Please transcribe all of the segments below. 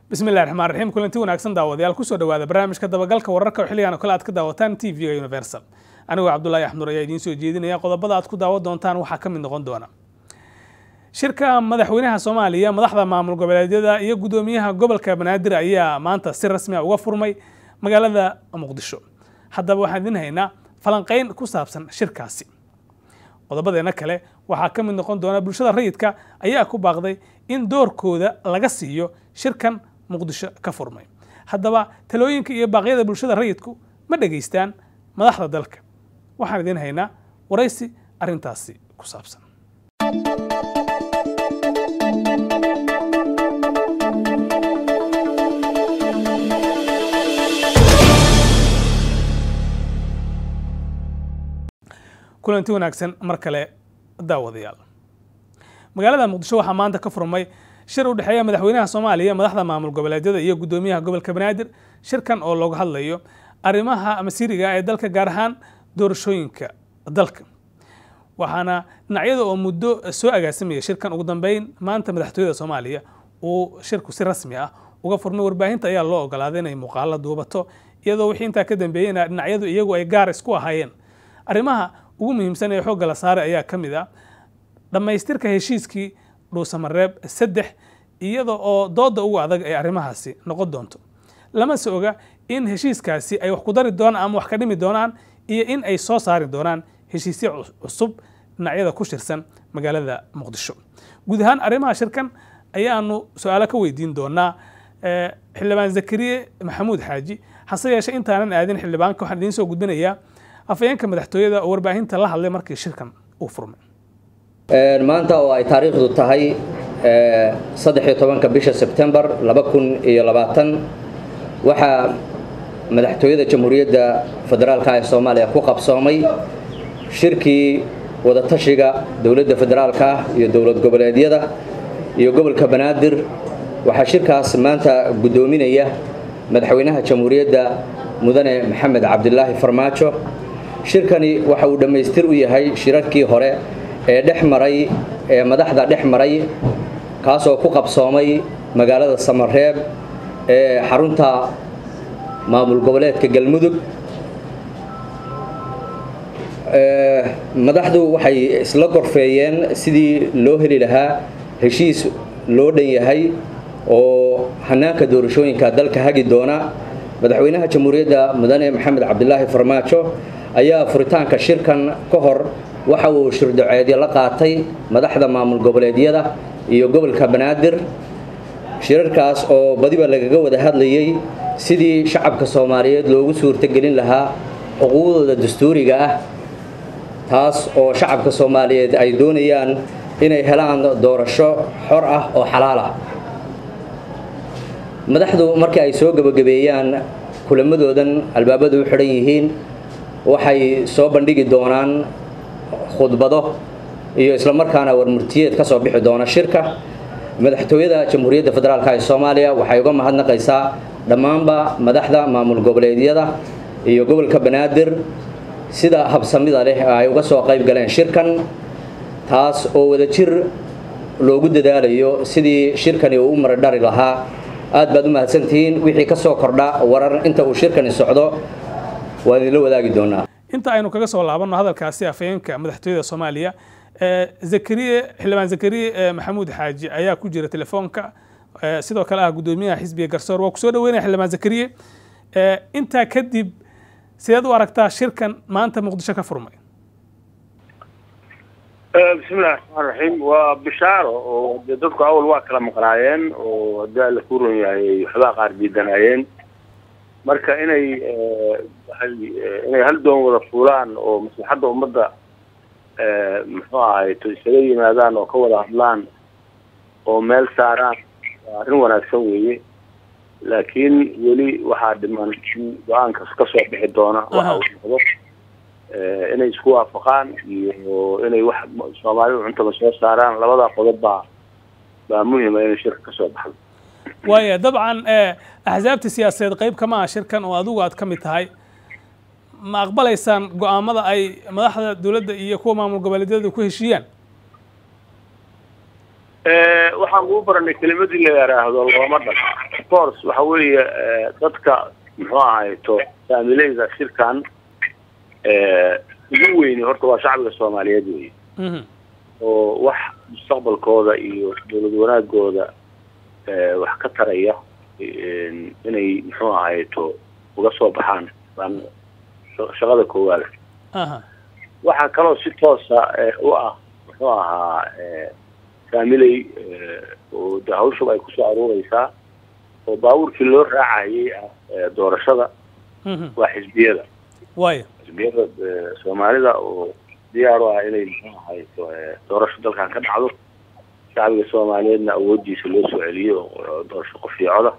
bismillahi raxmaan raxiim kulanti wanaagsan daawadayaal kusoo dhawaada barnaamijka dabagalka wararka oo xilligan oo kale aad ka daawataan t v-ga universal anigoo cabdullaahi axmur ayaa idiin soo jeedinaya qodobada aad ku daawan doontaan waxaa ka mid noqon doona shirka madaxweynaha soomaaliya madaxda maamul goboleedyada iyo guddoomiyaha gobolka banaadir ayaa maanta si rasmi a uga furmay magaalada muqdisho haddaba waxaan idiin haynaa falanqayn ku saabsan shirkaasi qodobadeena kale waxaa ka mid noqon doona bulshada rayidka ayaa ku baaqday in doorkooda laga siiyo shirkan muqdisho ka furmay haddaba talooyinka iyo baaqyada bulshada rayidku ma dhegaystaan madaxda dalka waxaan idiin haynaa waraysi arrintaasi ku saabsan kulanti wanaagsan mar kale daawadayaal magaalada muqdisho waxaa maanta ka furmay shir u dhexeeya madaxweynaha soomaaliya madaxda maamul goboleedyada iyo guddoomiyaha gobolka banaadir shirkan oo looga hadlayo arrimaha masiiriga ee dalka gaar ahaan doorashooyinka dalka waxaana dhinacyada oo muddo soo agaasimaya shirkan ugu dambeyn maanta madaxtooyada soomaaliya uu shirku si rasmi ah uga furmay warbaahinta ayaa loo ogolaaday inay muuqaalo duubato iyadoo wixii intaa ka dambeeyeyna dhinacyadu iyagu ay gaar isku ahaayeen arrimaha ugu muhiimsan ee xoogga la saaray ayaa ka mid ah dhammaystirka heshiiskii dhuusamareeb saddex iyada oo dooda ugu adag ay arrimahaasi noqon doonto lama se oga in heshiiskaasi ay wax ku dari doonaan ama wax ka dhimi doonaan iyo in ay soo saari doonaan heshiisyo cusub dhinacyada ku shirsan magaalada muqdisho guud ahaan arrimaha shirkan ayaanu su-aalo ka weydiin doonaa xildhibaan zakariye maxamuud xaaji hase yeeshee intaanan aadin xildhibaanka waxaan idiin soo gudbinayaa afayeenka madaxtooyada oo warbaahinta la hadlay markii shirkan uu furmay maanta oo ay taariikhdu tahay saddexiyo tobanka bisha sebtembar laba kun iyo labaatan waxaa madaxtooyada jamhuuriyadda federaalka ee soomaaliya ku qabsoomay shirkii wadatashiga dowladda federaalka iyo dowlad goboleedyada iyo gobolka banaadir waxaa shirkaas maanta guddoominaya madaxweynaha jamhuuriyadda mudane maxamed cabdilaahi farmaajo shirkani waxa uu dhammaystir u yahay shirarkii hore ee dhex maray ee madaxda dhex maray kaasoo ku qabsoomay magaalada samareeb ee xarunta maamul goboleedka galmudug madaxdu waxay isla gorfeeyeen sidii loo heli lahaa heshiis loo dhan yahay oo hanaanka doorashooyinka dalka hagi doona madaxweynaha jamhuuriyadda mudane maxamed cabdilaahi farmaajo ayaa furitaanka shirkan ka hor waxa uu shirdaceedyo la qaatay madaxda maamul goboleedyada iyo gobolka banaadir shirarkaas oo badiba lagaga wada hadlayay sidii shacabka soomaaliyeed loogu suurtogelin lahaa xuquuqdooda dastuuriga ah taas oo shacabka soomaaliyeed ay doonayaan inay helaan doorasho xor ah oo xalaal ah madaxdu markii ay soo gebagabeeyaan kulamadoodan albaabadu u xidhan yihiin waxay soo bandhigi doonaan khudbado iyo islamarkaana warmurtiyeed ka soo bixi doona shirka madaxtooyada jamhuuriyadda federaalk ee soomaaliya waxay uga mahadnaqaysaa dhammaanba madaxda maamul goboleedyada iyo gobolka banaadir sida habsamida leh ay uga soo qayb galeen shirkan taas oo wadajir loogu dadaalayo sidii shirkani uu u maradhari lahaa aad baad u mahadsantihiin wixii ka soo kordha warar inta uu shirkani socdo waan idinla wadaagi doonaa inta aynu kaga soo laabanno hadalkaasi afayeenka madaxtooyada soomaaliya zakariye xildhibaan zakariye maxamuud xaaji ayaa ku jira telefoonka sidoo kale ah guddoomiyaha xisbiga garsoor waa kusoo dhaweynaya xildhibaan zakariye intaa kadib sideed u aragtaa shirkan maanta muqdisho ka furmay bismillahi raxmaan raxiim waa bishaaro oo de dadku awal waa kala maqnaayeen oo haddii alla ku ron yahay waxbaa qaar diidanaayeen marka inay inay hal doon wada fuulaan oo maslaxadda ummadda muxuu ahay to isaga yimaadaan oo ka wada hadlaan oo meel saaraan waa arrin wanaagsan weeye laakiin weli waxaa dhiman in go-aankas ka soo bixi doona waxa uu noqdo inay isku waafaqaan iyo inay wax soomaalidu cuntaba soo saaraan labadaa qodob baa baa muhima inay shirka ka soo baxdo waaya dabcan axsaabta siyaasadeed qayb kama ah shirkan oo adigu aad ka mid tahay ma aqbalaysaan go-aamada ay madaxda dowladda iyo kuwa maamul goboleedyada ku heshiiyaan waxaan ugu baranay kelimadii la yaraahdo looma dhaq of course waxa weeye dadka muxuu ahayto saamileyda shirkan ugu weyni horta waa shacbiga soomaaliyeed wey oo wax mustaqbalkooda iyo dowlad wanaagooda wax ka taraya inay muxuu ahayto uga soo baxaan baan shaqada koowaada waxaa kaloo si toosa u ah muxuu ahaa saamiley oo de hawshaba ay kusoo aruureysaa oo baabuurkii loo raacayay ah doorashada waa xisbiyada waaya xisbiyada soomaalida oo diyaar u ah inay muxuu ahayto doorasho dalkan ka dhacdo shacbiga soomaaliyeedna awoodiisa loo soo celiyo oo doorasho qofiicoda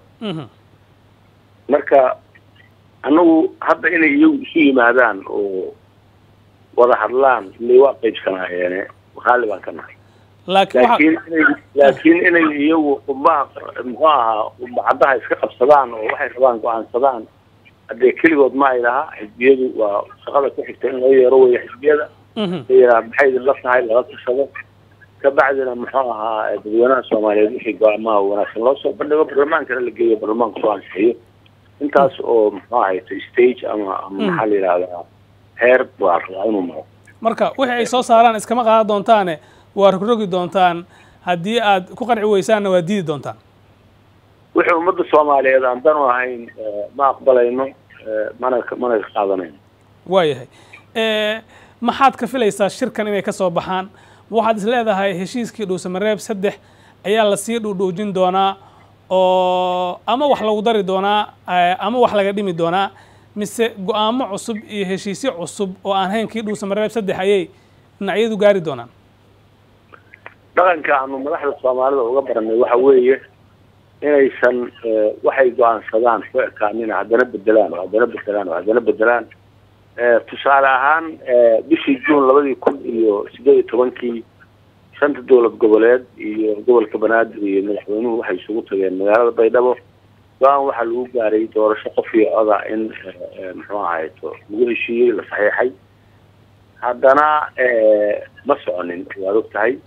marka annagu hadda inay iyagu isu yimaadaan oo wada hadlaan ilay waa qaybsanaayeene raalli baan ka nahay laakiin inay laakiin inay iyagu qubbaha muxuu ahaa qubacadaha iska qabsadaan oo waxay rabaan go-aansadaan haddee keligood ma ay laha xisbiyadu waa shaqada ku xigta in loo yeero weya xisbiyada la yidhaha maxay idinla tahay lala tashado kabacdina muxuu ahaa dadweynaha soomaaliyeed wixii go-aamaha wanaagsan loo soo bandhigo barlamaankana la geeyo barlamaanka soo ansixiyo intaas oo muxuu ahayto stage ama ama maxaa la yidhahdaa heer waa rabaa inuu maro marka wixii ay soo saaraan iskama qaadan doontaane waa rogrogi doontaan haddii aad ku qanci weysaanna waa diidi doontaan wixii ummadda soomaaliyeed aan dan u ahayn ma aqbalayno mana mana ka qaadanayno waayahay maxaad ka filaysaa shirkan inay ka soo baxaan waxaad is leedahay heshiiskii dhuusamareeb saddex ayaa lasii dhuudhuujin doonaa oo ama wax lagu dari doonaa ama wax laga dhimi doonaa mise go-aamo cusub iyo heshiisyo cusub oo aan hayn kii dhuusamareeb saddex ayay dhinacyadu gaari doonaan dhaqanka aanu madaxda soomaalida uga baranay waxa weeye inaysan waxay go-aansadaan ku ekaanina haddana bedelaan oo haddana bedelaan oo haddana bedelaan tusaale ahaan bishii juun labadii kun iyo sideed iyo tobankii shanta dowlad goboleed iyo gobolka banaadir iyo madaxweynuhu waxay isugu tageen magaalada baydhabo go-aan waxaa lagu gaaray doorasho qof iyo oda in muxuu ahayto lagu heshiiyey la saxiixay haddana ma soconin waad og tahay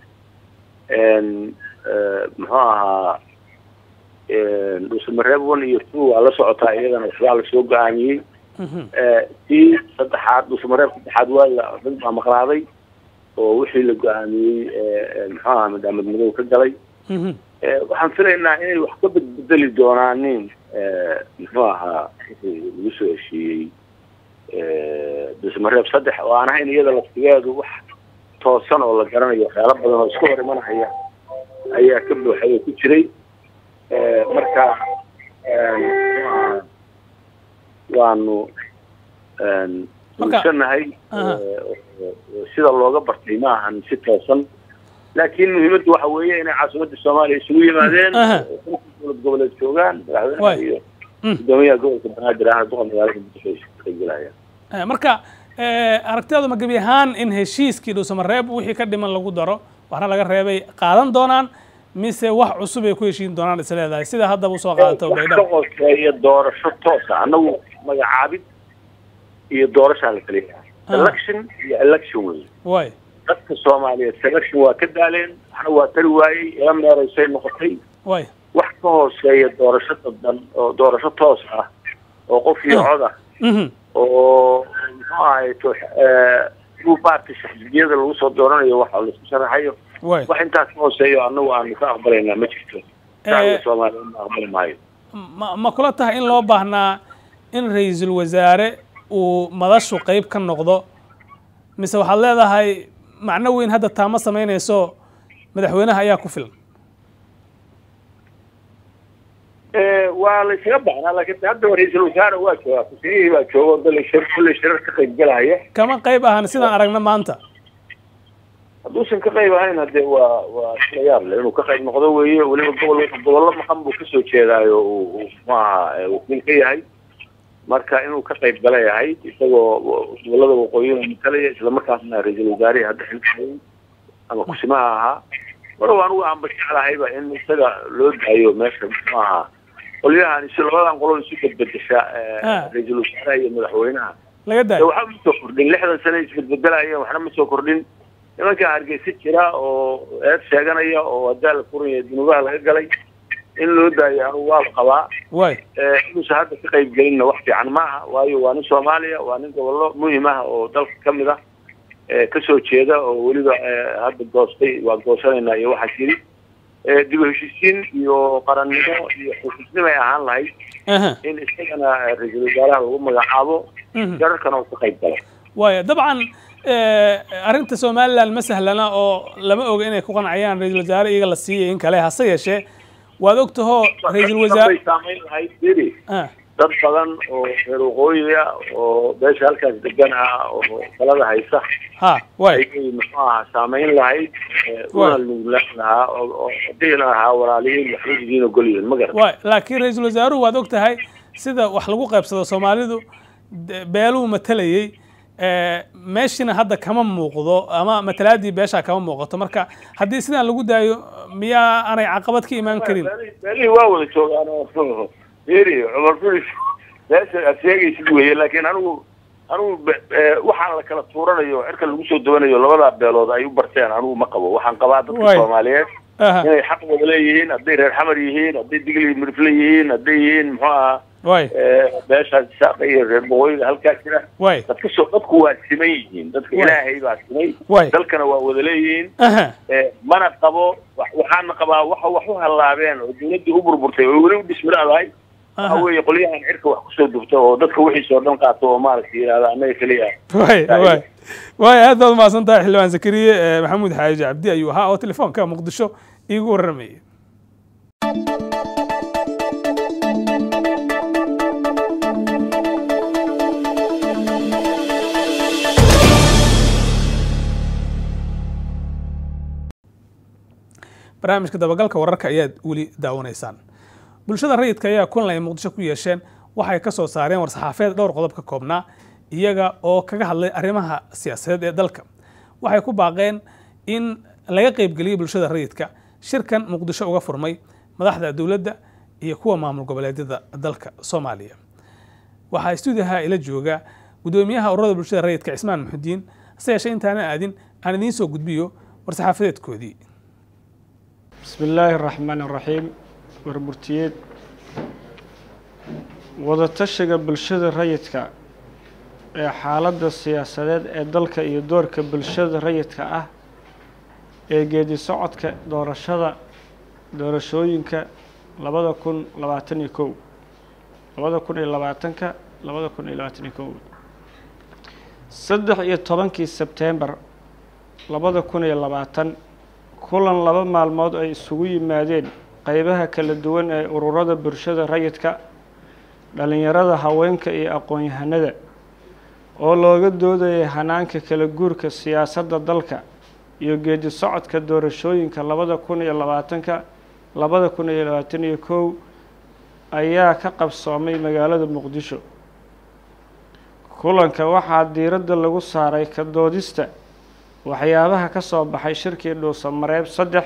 muxuu ahaa dhuusamareeb one iyo two waa la socotaa iyadana waxbaa lasoo go-aamiyey tii saddexaad dhuusamareeb saddexaad waa la rag baa maqnaaday oo wixii la go-aamiyey muxuu ahaa madaamed madow ka galay waxaan filaynaa inay wax ka bedbedeli doonaan nin muxuu ahaa lagu soo heshiiyey dhuusamareeb saddex oo aan ahayn iyada laftigeedu wax toosan oo la garanayo waxyaalo badan oo iska hor imanahaya ayaa ka buuxay oo ku jiray marka waanu ugsanahay sida looga bartay ma ahan si toosan laakiin muhiimaddu waxa weeye inay caasimadda soomaaliya isugu yimaadeen dowlad goboleed joogaan madaxweynaha iyo gudoomiyaha gobolka banaadir ah duqa magaalada muqdisho ay ka gelayaan marka aragtidaadu ma gebi ahaan in heshiiskii dhuusamareeb wixii ka dhiman lagu daro waxna laga reebay qaadan doonaan mise wax cusub ay ku heshiin doonaan is leedahay sida haddaba usoo qaadato baydhabo ka qoseeya doorasho toosa annagu magacaabid iyo doorashaa la kala yahay election iyo election wey way dadka soomaaliyeed selection waa ka daaleen waxna waa tari waayey ila meeraysay noqotay way wax ka hooseeya doorasho dadban oo doorasho toos ah oo qof iyo cod ah oo muxuu ahayto group party xisbiyada lagu soo dooranayo waxa laisku sharaxayo wax intaas ka hooseeyo annagu aanu ka aqbalaynaa ma jirto shacbiga soomaaliyeed ma aqbali maayo ma ma kula tahay in loo baahnaa in ra-iisul wasaare uu madashu qeyb ka noqdo mise waxaad leedahay macno weyn hadda taama samaynayso madaxweynaha ayaa ku filan waa la isaga baxnaa laakiin hadda ra-iisul wasaare waa joogaa kusinihii baa jooga oo dale shir kulle shirar ka qayb galaya kama qayb ahan sidaan aragna maanta hadduusan ka qayb ahayn hadee waa waa isla yaab le inuu ka qayb noqdo weeye weliba gobol gobollo maqan buu kasoo jeedaayo uu maaha wakiil ka yahay marka inuu ka qayb gala yahay isagoo gobolada waqooyina matalaya islamarkaasna ra-iisul wasaarihii hadda xilka ama kusimaha ahaa walow anigu aanba jeclahayba in isaga loo daayo meesha maaha qolyahan si labadan qolo isu bedbedesha ra-iisul wasaaraha iyo madaxweynaha laga daayo waxba ma soo kordhin lixdan sane isbedbedelayeen waxna ma soo kordhin nimankaa hargeysa jira oo eed sheeganaya oo hadaa la furaya dunuubaha laga galay in loo daayo anugu waaba qabaa waay inuusan hadda ka qayb gelinna wax fiican maaha waayo waa nin soomaaliya waa nin gobollo muhim ah oo dalka kamid ah kasoo jeeda oo weliba hadda goostay waa goosanaynaa iyo waxaa jiri dib u heshiisiin iyo qarannimo iyo xusuusnimo ay ahaan lahayd in isagana ra-iisul wasaaraha lagu magacaabo jararkana uu ka qayb galo waaya dabcan arrinta somaliland ma sahlana oo lama oga inay ku qancayaan ra-iisul wasaare iyaga la siiyay in kale hase yeeshee waad og tahoo ra-iisul wasaare saamayn lahayd beri dad badan oo reer waqooyiga oo beesha halkaas degan ah oo talada haysa ha way ayay muxuu ahaa saamayn lahayd una nuglaan lahaa oo dhihi lahaa walaaliyiin waxba idiin ogolyihiin ma garan way laakiin ra-iisul wasaaruhu waad og tahay sida wax lagu qaybsado soomaalidu beeluu matalayey meeshina hadda kama muuqdo ama matalaadii beeshaa kama muuqato marka haddii sidaan lagu daayo miyaa aanay caqabad ka imaan karin beelihii waa wada joogaan oo iri cumar filis meesha aad sheegaysid weye laakiin anigu anigu waxaan la kala tuuranayo cirka lagu soo dawanayo labadaa beelood ay u barteen anigu ma qabo waxaan qabaa dadka soomaaliyeed inay xaq wada leeyihiin hadday reer xamar yihiin hadday digli mirfle yihiin hadday yihiin muxuu ahaa way beesha saaqa iyo reer boqooyiga halkaa jira way dadka soo dadku waa siman yihiin dadka ilaahay baa simay way dalkana waa wada leeyihiin mana qabo waxaana qabaa waxa wax u hallaabeen oo dawladdii u burburtay oo weli u dhismiraadahay waxa weeye qolyahan cirka wax kusoo dubta oo dadka wixiisoo dhan qaato oo maaragtay yidhahda annaga keliya way way way aad baad umahadsan tahay xildhibaan zakariye maxamuud xaaji cabdi ayuu ahaa oo telefoonka muqdisho iigu warramayay barnaamijka dabagalka wararka ayaad weli daawanaysaan bulshada rayidka ayaa kulan ay muqdisho ku yeesheen waxay ka soo saareen war-saxaafeed dhowr qodob ka koobnaa iyaga oo kaga hadlay arrimaha siyaasadeed ee dalka waxay ku baaqeen in laga qaybgeliyey bulshada rayidka shirkan muqdisho uga furmay madaxda dowladda iyo kuwa maamul goboleedyada dalka soomaaliya waxaa stuudiyaha ila jooga gudoomiyaha ururada bulshada rayidka cismaan muxudiin hase yeeshee intaanan aadin aan idiin soo gudbiyo war-saxaafadeedkoodii bismi illaahi araxmaan araxiim warmurtiyeed wadatashiga bulshada rayidka ee xaaladda siyaasadeed ee dalka iyo doorka bulshada rayidka ah ee geedi socodka doorashada doorashooyinka labada kun labaatan iyo kow labada kun iyo labaatanka labada kun iyo labaatan iyo kow saddex iyo tobankii sebtembar labada kun iyo labaatan kulan laba maalmood ay isugu yimaadeen qeybaha kala duwan ee ururada bulshada rayidka dhalinyarada haweenka iyo aqoon-yahanada oo looga doodayay hanaanka kala guurka siyaasadda dalka iyo geedi socodka doorashooyinka labada kun iyo labaatanka labada kun iyo labaatan iyo kow ayaa ka qabsoomay magaalada muqdisho kulanka waxaa diiradda lagu saaray ka doodista waxyaabaha ka soo baxay shirkii dhuusa mareeb saddex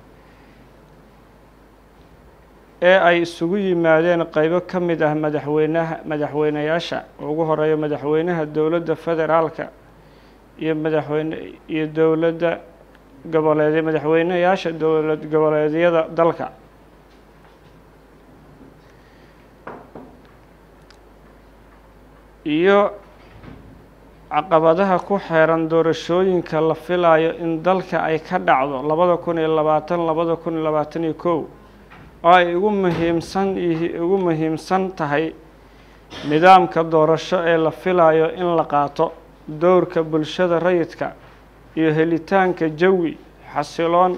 ee ay isugu yimaadeen qeybo ka mid ah madaxweynaha madaxweynayaasha ugu horeeya madaxweynaha dowladda federaalka iyo madaxweyne iyo dowladda goboleed madaxweynayaasha dowlad goboleedyada dalka iyo caqabadaha ku xeeran doorashooyinka la filayo in dalka ay ka dhacdo labada kun iyo labaatan labada kun iyo labaatan iyo kow oo ay ugu muhiimsan yihi ugu muhiimsan tahay nidaamka doorasho ee la filayo in la qaato dowrka bulshada rayidka iyo helitaanka jawi xasiloon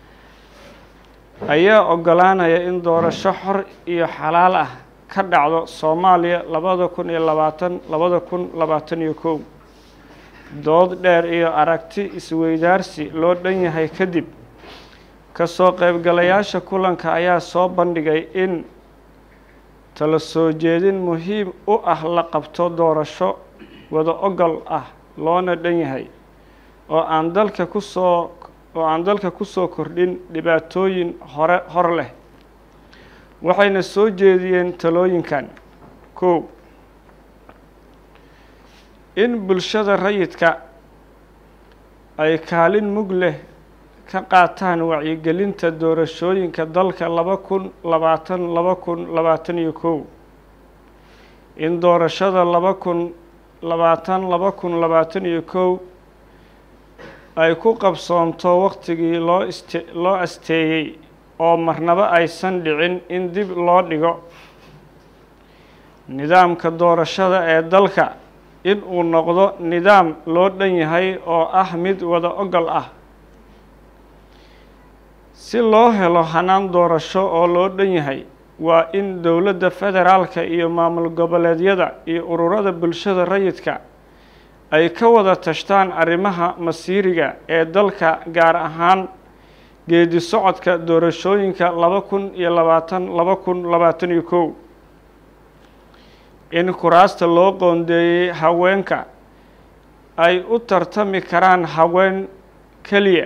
ayaa ogolaanaya in doorasho xor iyo xalaal ah ka dhacdo soomaaliya labada kun iyo labaatan labada kun labaatan iyo kow dood dheer iyo aragti isweydaarsi loo dhan yahay kadib kasoo qaybgalayaasha kulanka ayaa soo bandhigay in tala soo jeedin muhiim u ah la qabto doorasho wada ogol ah loona dhan yahay oo aan dalka kusoo oo aan dalka kusoo kordhin dhibaatooyin hore hor leh waxayna soo jeediyeen talooyinkan kow in bulshada rayidka ay kaalin mug leh ka qaataan wacyigelinta doorashooyinka dalka laba kun labaatan laba kun labaatan iyo kow in doorashada laba kun labaatan laba kun labaatan iyo kow ay ku qabsoonto waqtigii loo iste loo asteeyey oo marnaba aysan dhicin in dib loo dhigo nidaamka doorashada ee dalka in uu noqdo nidaam loo dhan yahay oo ah mid wada ogol ah si loo helo hanaan doorasho oo loo dhan yahay waa in dowladda federaalka iyo maamul goboleedyada iyo ururada bulshada rayidka ay ka wada tashtaan arrimaha masiiriga ee dalka gaar ahaan geedi socodka doorashooyinka laba kun iyo labaatan laba kun labaatan iyo kow in kuraasta loo qoondeeyey haweenka ay u tartami karaan haween keliya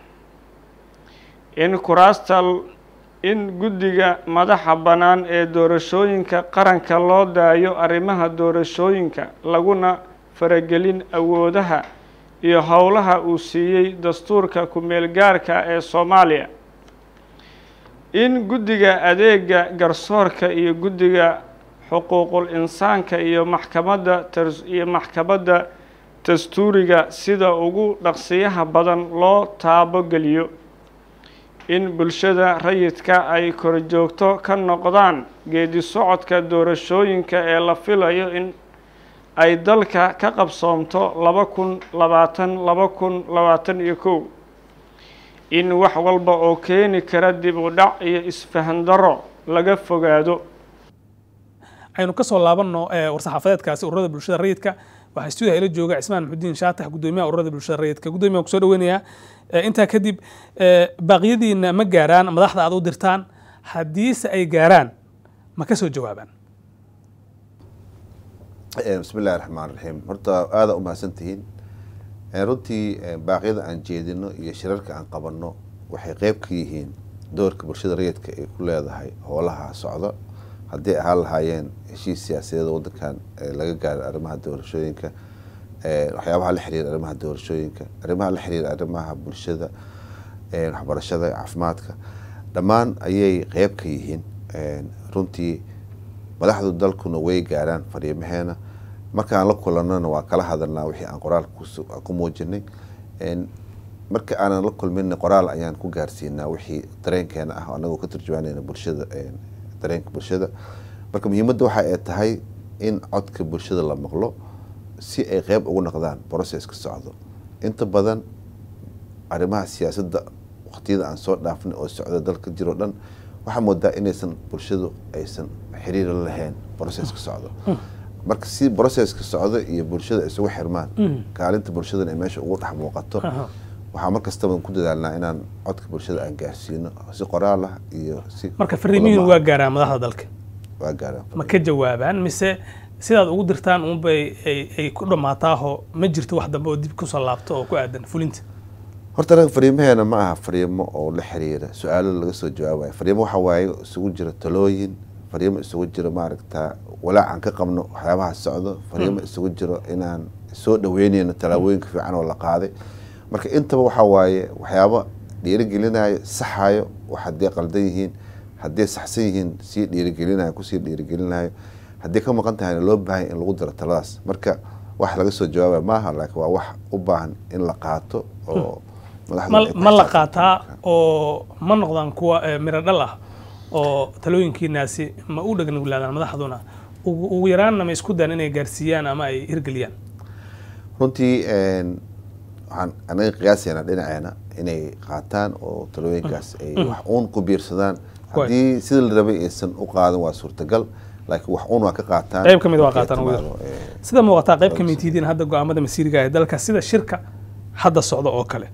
in kuraasta in guddiga madaxa bannaan ee doorashooyinka qaranka loo daayo arrimaha doorashooyinka laguna faragelin awoodaha iyo howlaha uu siiyey dastuurka ku-meel gaarka ee soomaaliya in guddiga adeega garsoorka iyo guddiga xuquuqul insaanka iyo maxkamadda iyo maxkamadda dastuuriga sida ugu dhaqsiyaha badan loo taabogeliyo in bulshada rayidka ay korjoogto ka noqdaan geedi socodka doorashooyinka ee la filayo in ay dalka ka qabsoomto laba kun labaatan laba kun labaatan iyo kow in wax walba oo keeni kara dib u dhac iyo isfahan daro laga fogaado aynu ka soo laabanno war-saxaafadeedkaasi ururada bulshada rayidka waxaa stuudiga ila jooga cismaan maxudiin shaatax gudoomiyaha ururada bulshada rayidka gudoomiyaha kusoo dhaweynayaa intaa kadib baaqyadiina ma gaaraan madaxda aad u dirtaan haddiise ay gaaraan ma ka soo jawaabaan bismi illahi raxmaan raxiim horta aada u mahadsan tihiin runtii baaqyada aan jeedino iyo shirarka aan qabanno waxay qeyb ka yihiin doorka bulshada rayidka ay ku leedahay howlaha socdo haddii ahaan lahaayeen heshiis siyaasadeed wadankan laga gaaro arrimaha doorashooyinka waxyaabaha la xiriira arrimaha doorashooyinka arrimaha la xiriira arrimaha bulshada waxbarashada caafimaadka dhammaan ayay qeyb ka yihiin runtii madaxdu dalkuna way gaaraan fariimaheena markaan la kulanana waa kala hadalnaa wixii aan qoraalka ku muujinay marka aanan la kulmin qoraal ayaan ku gaarsiinaa wixii dareenkeena ah anagoo ka turjumaanayna bulshada dareenka bulshada marka muhiimadda waxa ay tahay in codka bulshada la maqlo si ay qeyb ugu noqdaan processka socdo inta badan arrimaha siyaasadda waqtiyada aan soo dhaafnay oo socda dalka jiro dhan waxaa moodaa inaysan bulshadu aysan xiriir la lahayn processka socdo marka si processka socdo iyo bulshada isugu xirmaan kaalinta bulshadana ay meesha ugu dhex muuqato waxaa mar kastaba ku dadaalnaa inaan codka bulshada aan gaarsiino si qoraal ah iyo si marka fariimihiin waa gaaraan madaxda dalka waa gaaraan ma ka jawaabaan mise sidaad ugu dirtaan unbay ay ku dhammaataaho ma jirto wax dambe oo dib kusoo laabto oo ku aadan fulinta horta anaga fariimaheena ma aha fariimo oo la xiriira su-aalo laga soo jawaabayo fariimo waxa waaye isugu jira talooyin fariimo isugu jiro maaragta walaacan ka qabno waxyaabaha socdo fariimo isugu jiro inaan soo dhaweyneyno tallaabooyinka fiican oo la qaaday marka intaba waxaa waaye waxyaabo dhiirigelinayo saxayo wax haddii qaldan yihiin haddii saxsan yihiin sii dhiirigelinayo kusii dhiirigelinayo haddii ka maqan tahayna loo baahanya in lagu daro taladaas marka wax laga soo jawaabaya maaha laakiin waa wax u baahan in la qaato oo ma la qaataa oo ma noqdaan kuwa miro dhal ah oo talooyinkiinaasi ma u dhegnuglaadaan madaxduna ugu yaraanna ma isku dayan inay gaarsiiyaan ama ay hirgeliyaan runtii waxaan anaga qiyaasaynaa dhinaceena inay qaataan oo talooyinkaas ay wax uun ku biirsadaan haddii sida la rabay aysan u qaadan waa suurtagal laakiin wax uun waa ka qaataan qayb ka mid waa qaataan ugu yar sida muuqataa qayb ka mid tihiin hadda go-aamada masiiriga ee dalka sida shirka hadda socda oo kale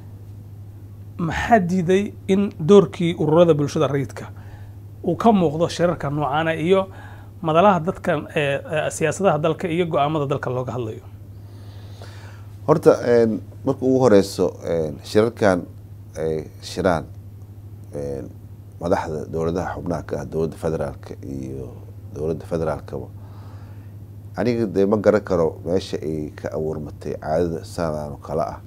maxaa diiday in doorkii ururada bulshada rayidka uu ka muuqdo shirarka noocaana iyo madalaha dadka siyaasadaha dalka iyo go-aamada dalka looga hadlayo horta marka ugu horeyso shirarkan ay shiraan madaxda dowladaha xubnaha ka ah dowladda federaalka iyo dowladda federaalkaba aniga dee ma garan karo meesha ay ka abuurmatay caadada sanadaan oo kale ah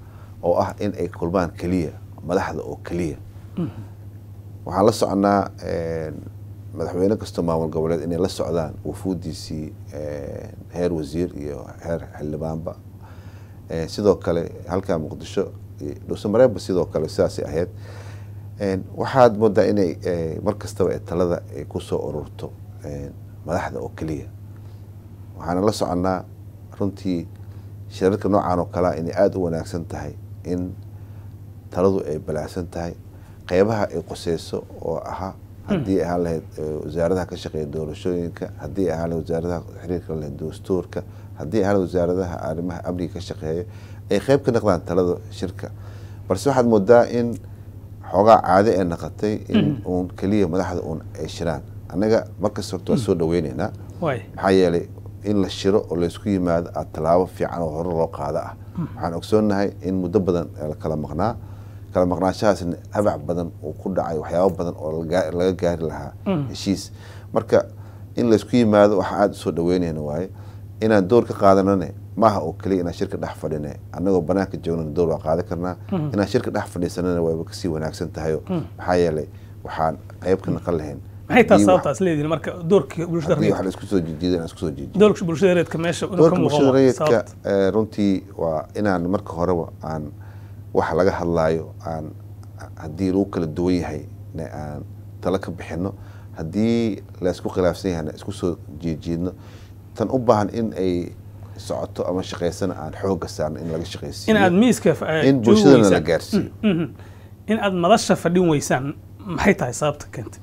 oo ah in ay kulmaan keliya madaxda oo keliya waxaan la soconaa madaxweyne kastoo maamul goboleed inay la socdaan wufuudiisii heer wasiir iyo heer xildhibaanba sidoo kale halkaa muqdisho dhuusamareebba sidoo kale sidaasay ahayd waxaad moodaa inay mar kastaba talada ay kusoo ururto madaxda oo keliya waxaana la soconaa runtii shirarka noocan oo kalea inay aada u wanaagsan tahay in taladu ay balaacsan tahay qeybaha ay quseyso oo ahaa haddii ay ahaan lahayd wasaaradaha ka shaqeeya doorashooyinka haddii ay ahaan lahayd wasaaradaha xiriirka lahayd dastuurka haddii ay ahaan lahayd wasaaradaha arrimaha amniga ka shaqeeya ay qeyb ka noqdaan talada shirka balse waxaad moodaa in xoogaa caadi ay naqatay in uun keliya madaxda uun ay shiraan annaga markasta horta waa soo dhaweyneynaa maxaa yeelay in la shiro oo laysku yimaado aad tallaabo fiican oo hore loo qaado ah waxaan ogsoonnahay in muddo badan la kala maqnaa kala maqnaashahaasna habac badan uu ku dhacay waxyaabo badan oo laga gaari lahaa heshiis marka in laysku yimaado waxaa aada usoo dhaweynayna waaye inaan door ka qaadanane maaha oo keliya inaan shirka dhex fadhine annagoo banaanka joognana door waa qaadan karnaa inaan shirka dhex fadhiisanana wayba kasii wanaagsan tahayo maxaa yeelay waxaan qeyb ka naqan lahayn maxay taas sababtaas leedihin marka doorkii bulshada haddii wax la isku soo jijiida inaan isku soo jijiyo doorka bulshada reedka meesha inuu ka doorka muuqan bulshada waa rayidka sababta. eh, runtii waa inaan marka horeba aan waxa laga hadlaayo aan haddii lagu kala duwan yahay ne aan talo ka bixino haddii laysku khilaafsan yahayna isku soo jiijiidno tan u baahan in ay socoto ama shaqaysana aan xooga saarno in laga in shaqaysiiyo aad miiska eh, in joogi bulshadana la weysaan. gaarsiiyo Mhm. in aad madasha fadhin weysaan maxay tahay sababta keentay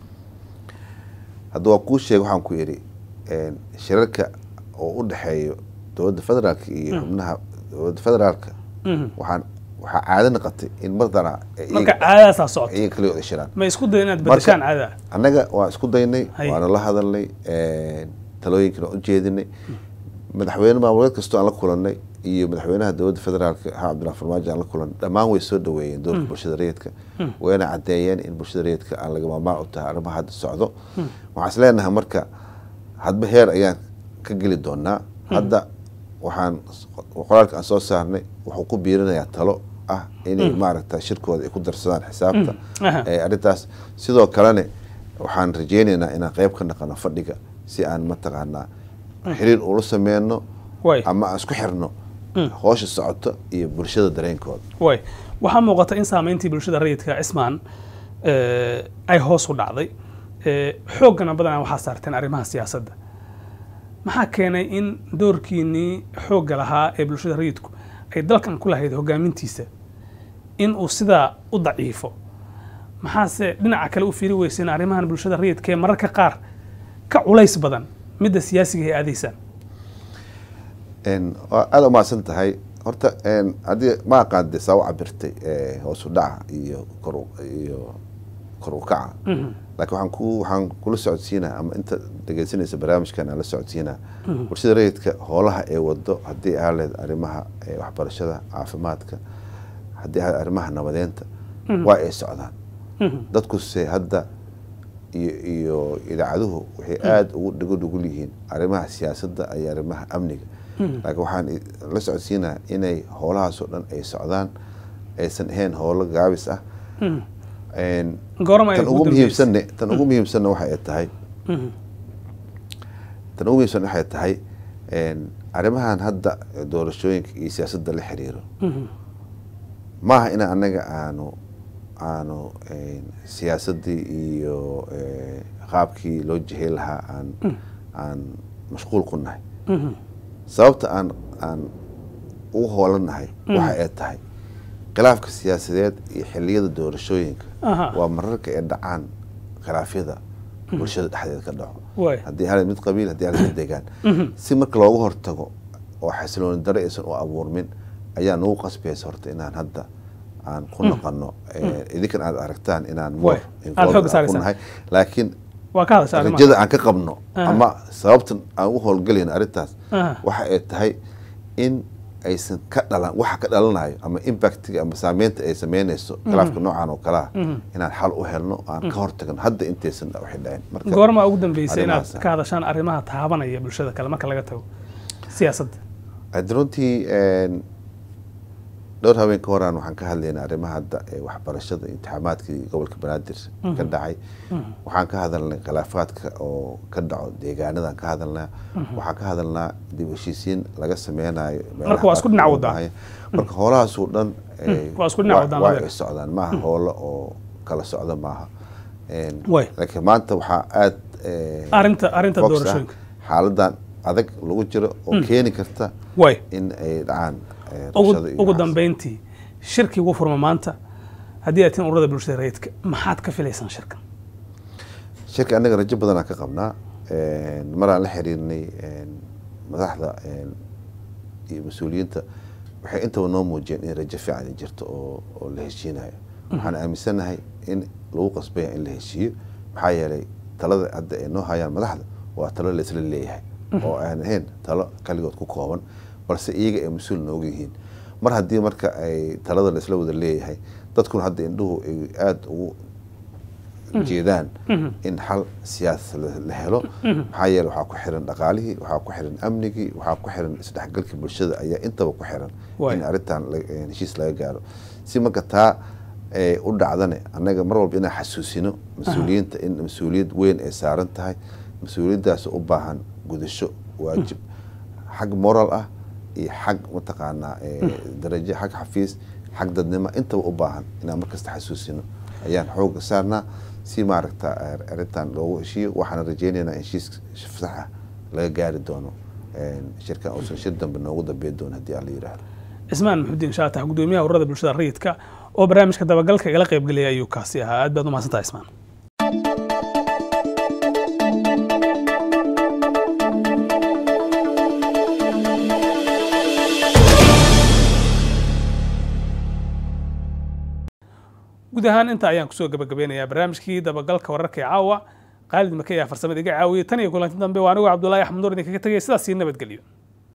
hadda waa kuu sheega waxaan ku idhi een, shirarka oo u dhexeeyo dowladda federaalka iyo xubnaha dowladda federaalka Mhm. waxaan waxaa caado noqotay in mardana marka caadadaasaa socota iyaga kaliya wada shiraan ma isku day inaad Marka- bedeshaan caadada annaga waa isku daynay Hay. waana la hadalnay talooyinkana u jeedinay madaxweyne maamuleed kastoo aan la kulanay iyo madaxweynaha dowladda federaalka ha cabdillah farmaajo aan la kulanay dhammaan way soo dhaweeyeen doorka bulshada rayidka wayna caddeeyeen in bulshada rayidka aan laga maarmaan u tahay arrimaha hadda socdo waxaan is leenahay marka hadba heer ayaan ka geli doonaa hadda waxaan qoraalka aan soo saarnay wuxuu ku biirinayaa talo ah inay maaragta shirkooda ay ku darsadaan xisaabta Aha. ee arrintaas sidoo kalene waxaan rajeyneynaa inaan qeyb ka naqano fadhiga si aan mataqaanaa xiriir ula sameyno way ama aan isku xirno hoosha socoto iyo bulshada dareenkooda way waxaa muuqata in saameyntii bulshada rayidka cismaan eh, ay hoos u dhacday Eh, xooggana badanaa waxaa saarteen arrimaha siyaasadda maxaa keenay in doorkiinnii xoogga lahaa ee bulshada rayidku ay dalkan ku lahayd hogaamintiisa in uu sidaa u daciifo maxaase dhinaca kale u fiiri weyseen arrimahan bulshada rayidka ee mararka qaar ka culays badan midda siyaasiga ay aadaysaan Een, waa aada u mahadsan tahay horta een, haddii ma aqaan dee saa u cabirtay ee, hoos u dhaca iyo kor u- iyo kor u kaca laakiin waxaan ku waxaan kula socodsiinaa ama inta dhegeysanaysa barnaamijkan aan la socodsiinaa bulshada rayidka hoolaha ay wado haddii ahaan lahayd arrimaha ee, waxbarashada caafimaadka haddii ahaan arrimaha nabadeenta waa ay socdaan dadkuse hadda iyo iyo idaacaduhu waxay aada ugu dhigo dhugul yihiin arrimaha siyaasadda iyo arrimaha amniga laakiin waxaan i- la socodsiinaa inay howlahaas oo dhan ay socdaan aysan ahayn howlo gaabis ah Een, goorma ay tan ugu ugu dambeysay muhiimsanne tan ugu muhiimsanna waxa ay tahay tan ugu muhiimsan waxay tahay een, arrimahan hadda doorashooyinka iyo siyaasadda la xiriiro maaha in annaga aanu aanu een, siyaasaddii iyo ee, qaabkii loo jihey lahaa aan aan mashquul ku nahay sababta aan aan ugu hoolannahay waxa ay tahay khilaafka siyaasadeed iyo xilliyada doorashooyinka Aha. waa mararka ay dhacaan khilaafyada bulshada dhexdeeda ka dhaco Waay. haddii hal mid qabiil haddii hal mid degaan si marka looga hortago oo xasilooni dare aysan u abuurmin ayaa nagu qasbaysa horta inaan hadda aan ku noqono ee, idinkan aad aragtaan inaan Waay. more Aad involved xoogga aan ku saaraysaan. nahay laakiin waa ka hadasha arrimaha rajada aan ka qabno Aha. ama sababtan aan u howlgelayno arrintaas Aha. waxa ay tahay in aysan ka dhalan waxa ka dhalanayo ama impactiga ama saameynta ay sameynayso khilaafka noocan oo kalea inaan xal u helno aan ka hortagno hadda intaysan wixii dhicin marka goorma ugu dambeysay inaad arrimahaas ah. ka hadashaan arrimaha taabanaya bulshada kale marka laga tago siyaasadda hadda runtii een, dhowr haween ka horaan waxaan ka hadlaynaa arrimaha hadda ee waxbarashada imtixaamaadkii gobolka banaadir ka dhacay waxaan ka hadalnay khilaafaadka oo ka dhaco deegaanadan ka hadalnaa waxaan ka hadalnaa dib u heshiisiin laga sameynayo meelaha Marka waa isku dhinac qaarkood wadaan. baahan. marka hoolahaasoo dhan eh, waa isku dhinac waa- wadaan waa labada. ay socdaan maaha hoolo oo kala socda maaha Een, Way. laakiin maanta waxaa aad eh, arrinta arrinta focus ah doorashooyinka xaaladan adag lagu jiro oo keeni karta way in ay dhacaan eh, ugu rabshado iyo ugu waxaas. dambeyntii shirkii ugu furma maanta haddii aad tihiin ururada bulshada rayidka maxaad ka filaysaan shirkan shirka annaga rajo badanaa ka qabnaa Een, maraan la xiriirnay een, madaxda een, iyo mas-uuliyiinta waxay intaba noo muujiyeen in rajo fiican ay jirto oo oo la heshiinayo waxaan aaminsanahay in lagu qasbaya in la heshiiyo maxaa yeelay talada hadda ay noo hayaan madaxda waa talo la isla leeyahay oo aan ahayn talo kaligood ku kooban balse iyaga ay mas-uul nooga yihiin mar haddii marka ay talada la isla wada leeyahay dadkuna hadda indhuhu ay aada ugu jeedaan in xal siyaasa la- la helo maxaa yeele waxaa ku xiran dhaqaalihii waxaa ku xiran amnigii waxaa ku xiran isdhexgalka bulshada ayaa intaba ku xiran Waay. in arrintan la- eh, heshiis laga gaaro si marka taa eh, u dhacdane annaga mar walba inaan xasuusino mas-uuliyiinta in mas-uuliyad weyn ay saaran tahay mas-uuliyaddaas u baahan gudasho waajib xag moral ah iyo xag mataqaanaa eh, darajo xag xafiis xag dadnimo intaba u baahan inaan markasta xasuusino ayaan xooga saarnaa si maaragta eh, arrintan loogu heshiiyo waxaana rajeynaynaa in heshiis sax ah laga gaari doono Een, shirkan uusan shir dambe noogu dambeyn doono haddii alla yidhaahdo cismaan maxudiin shaatax gudoomiyaha ururada bulshada rayidka oo barnaamijka dabagalka igala qaybgeliyay ayuu kaasi ahaa aad baad u mahadsantahay cismaan guud ahaan inta ayaan kusoo gabagabeynayaa barnaamijkii dabagalka wararka ee caawa qaalid make ayaa farsamada iga caawiyey tan iyo kulanti dambe waa anigu cabdulaahi axmed nuur idinkaga tegay sidaas sii nabadgelyo